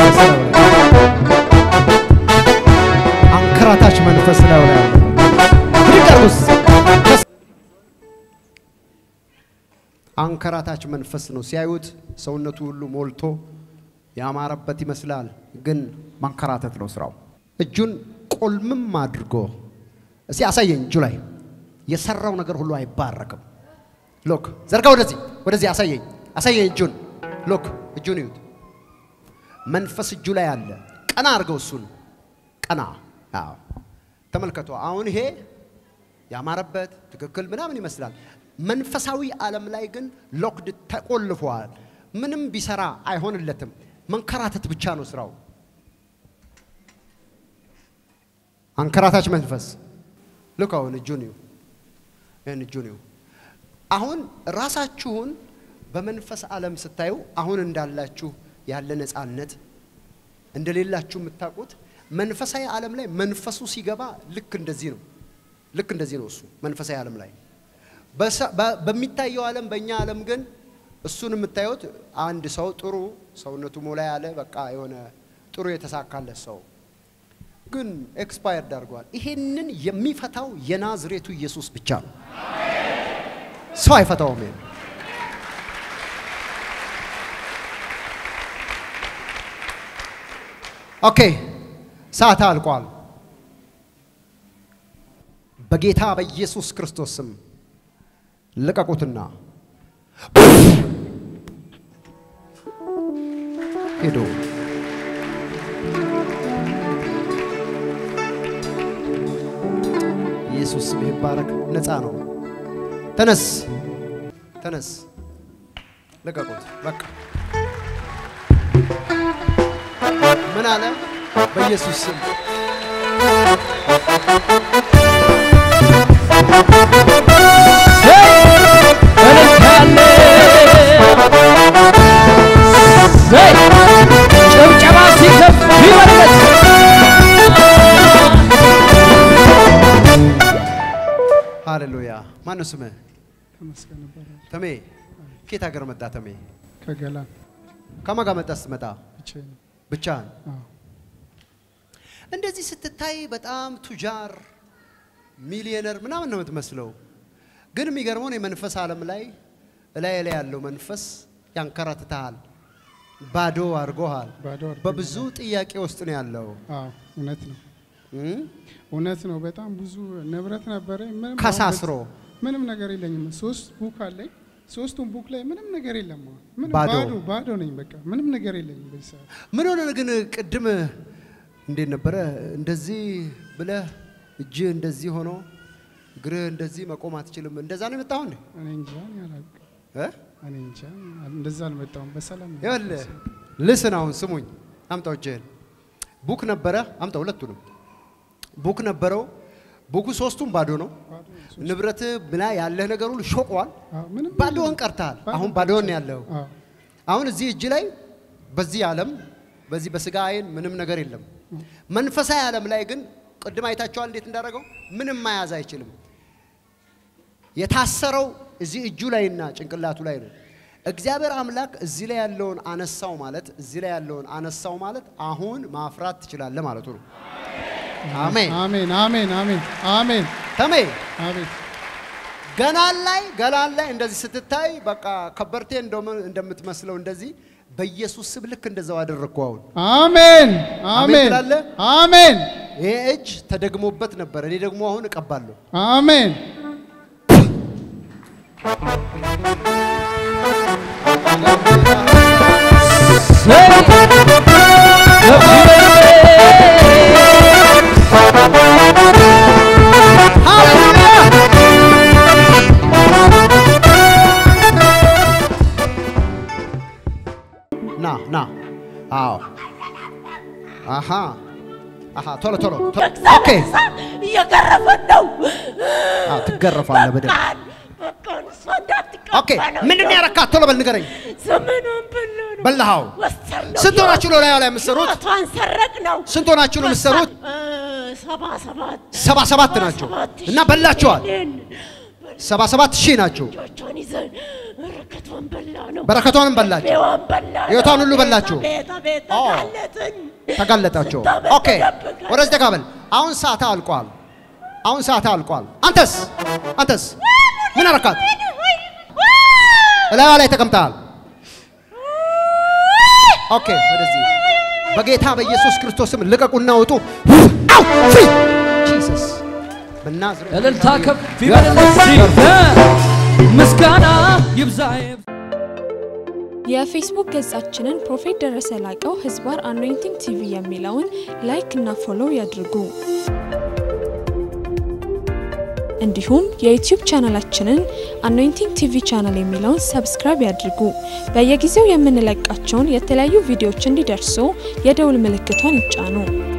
መንፈስ ነው አንከራታች መንፈስ ነው ላይ ብድቀርስ አንከራታች መንፈስ ነው። ሲያዩት ሰውነቱ ሁሉ ሞልቶ ያማረበት ይመስላል፣ ግን ማንከራተት ነው ስራው። እጁን ቆልምም አድርጎ እስቲ አሳየኝ። እጁ ላይ የሰራው ነገር ሁሉ አይባረክም። ሎክ ዘርጋ፣ ወደዚህ ወደዚህ፣ አሳየኝ፣ አሳየኝ እጁን። ሎክ እጁን ይዩት። መንፈስ እጁ ላይ አለ። ቀና አድርገው እሱን ቀና። አዎ ተመልከቱ። አሁን ይሄ ያማረበት ትክክል ምናምን ይመስላል። መንፈሳዊ ዓለም ላይ ግን ሎክድ ተቆልፏል። ምንም ቢሰራ አይሆንለትም። መንከራተት ብቻ ነው ስራው። አንከራታች መንፈስ ልክ አሁን እጁን ይሁ ይህን እጁን ይሁ አሁን ራሳችሁን በመንፈስ ዓለም ስታዩ አሁን እንዳላችሁ ያለ ነፃነት እንደሌላችሁ የምታውቁት መንፈሳዊ ዓለም ላይ መንፈሱ ሲገባ ልክ እንደዚህ ነው። ልክ እንደዚህ ነው። እሱ መንፈሳዊ ዓለም ላይ በሚታየው ዓለም በእኛ ዓለም ግን እሱን የምታዩት አንድ ሰው ጥሩ ሰውነቱ ሞላ ያለ በቃ የሆነ ጥሩ የተሳካለት ሰው ግን ኤክስፓየርድ አድርገዋል። ይሄንን የሚፈታው የናዝሬቱ ኢየሱስ ብቻ ነው። ሰው አይፈታውም። ይሄን ኦኬ፣ ሰዓት አልቋል። በጌታ በኢየሱስ ክርስቶስ ስም ልቀቁትና ሄዶ ኢየሱስ ስም ይባረክ። ነፃ ነው። ተነስ፣ ተነስ፣ ልቀቁት። በቃ ምን አለ? በኢየሱስ ስም ጭብጨባ ሲከፍ ይመለስ ሃሌሉያ። ማነው ስምህ? ተመስገን ይባላል። ተሜ። ከየት ሀገር መጣ ተሜ? ከገላን ከማን ጋር መጣ ስትመጣ? ብቻዬን ነው። ብቻህን? አዎ። እንደዚህ ስትታይ በጣም ቱጃር ሚሊዮነር ምናምን ነው የምትመስለው። ግን የሚገርመውን የመንፈስ ዓለም ላይ እላይ ላይ ያለው መንፈስ ያንከራትተሃል፣ ባዶ አድርጎሃል። ባዶ አድርጎኛል። በብዙ ጥያቄ ውስጥ ነው ያለው። አዎ እውነት ነው፣ እም? እውነት ነው። በጣም ብዙ ንብረት ነበረኝ። ምንም ከሳስሮ አሁን ምንም ነገር የለኝም። ሶስት ቡክ አለኝ። ሶስቱም ቡክ ላይ ምንም ነገር የለም። አሁን ምንም ባዶ። ባዶ ባዶ ነኝ። በቃ ምንም ነገር የለኝም በዚህ ሰዓት። ምን ሆነ ግን ቅድም እንዴት ነበረ? እንደዚህ ብለህ እጅህ እንደዚህ ሆኖ እግርህ እንደዚህ መቆም አትችልም። እንደዛ ነው የመጣው እንዴ? እኔ እንጃ እኔ አላውቅም። እ? እኔ እንጃ እንደዛ አልመጣሁም። በሰላም ነው ይኸውልህ ልስን፣ አሁን ስሙኝ፣ አምጣው እጅህን። ቡክ ነበረ፣ አምጣው ሁለቱንም። ቡክ ነበረው። ቡኩ ሶስቱም ባዶ ነው። ባዶ ነው። ሶስት- ንብረት ብላ ያለህ ነገር ሁሉ ሾቋል። አዎ፣ ምንም ባዶህን የለም። ቀርተሃል። ባዶ አሁን ብቻ። ባዶህን ነው ያለው። አዎ፣ አሁን እዚህ እጅ ላይ በዚህ ዓለም በዚህ በስጋ አይን ምንም ነገር የለም። መንፈሳዊ ዓለም ላይ ግን ቅድም አይታችኋል እንዴት እንዳደረገው ምንም መያዝ አይችልም። የታሰረው እዚህ እጁ ላይና ጭንቅላቱ ላይ ነው። እግዚአብሔር አምላክ እዚህ ላይ ያለውን አነሳው ማለት እዚህ ላይ ያለውን አነሳው ማለት አሁን ማፍራት ትችላለህ ማለቱ ነው። አሜን። አሜን አሜን አሜን አሜን ተሜ አሜን ገላን ላይ ገላን ላይ እንደዚህ ስትታይ በቃ ከበርቴ እንደም- እንደምትመስለው እንደዚህ በኢየሱስ ስም ልክ እንደዛው አደረግኩ አሁን አሜን አሜን ትላለህ? አሜን ይሄ እጅ ተደግሞበት ነበር። እኔ ደግሞ አሁን እቀባለሁ። አሜን ና ና። አዎ አሃ አሃ። ቶሎ ቶሎ ቶሎ። ኦኬ። እየገረፈን ነው። አዎ ትገረፋለህ በደንብ። በቃን በቃን፣ እሷ እንዳትቀባ ኦኬ። ምንድን ነው ያረካት? ቶሎ በል ንገረኝ። ዘመኗን በላ ነው በላሃው። ወሰድነው። ስንት ሆናችሁ ነው ላዩ ላይ የምትሰሩት? ሕይወቷን ሰረቅ ነው። ስንት ሆናችሁ ነው የምትሰሩት? ሰባ ሰባት ሰባ ሰባት ናቸው ሰባት እና በላችኋል። ሺህ ነን። ሰባ ሰባት ሺህ ናቸው። ልጆቿን ይዘን በረከቷ እሷን በላ ነው። በረከቷንም በላችሁ፣ ቤዋን በላ ነው። ሕይወቷን ሁሉ በላችሁ። ቤት ቤት ኦ። ተጋለጥን። ተጋለጣችሁ። ስንት ዓመት ኦኬ ተደብቀን። ወደዚህ ተካበል። አሁን ሰዓት አልቋል። አሁን ሰዓት አልቋል። አንተስ አንተስ ምን አረካት? እላዋ ላይ ተቀምጠሃል። ኦኬ ወደዚህ በጌታ በኢየሱስ ክርስቶስም ልቀቁና ውጡ። አው ፍሪ ጂሰስ በናዝሬት እልልታ ከፍ ይበልለት ምስጋና ይብዛ የፌስቡክ ገጻችንን ፕሮፌት ደረሰ ላቀው ህዝባር አኖይንቲንግ ቲቪ የሚለውን ላይክ እና ፎሎው ያድርጉ። እንዲሁም የዩቲዩብ ቻናላችንን አኖይንቲንግ ቲቪ ቻናል የሚለውን ሰብስክራይብ ያድርጉ። በየጊዜው የምንለቃቸውን የተለያዩ ቪዲዮዎች እንዲደርሱ የደውል ምልክቷን ይጫኑ።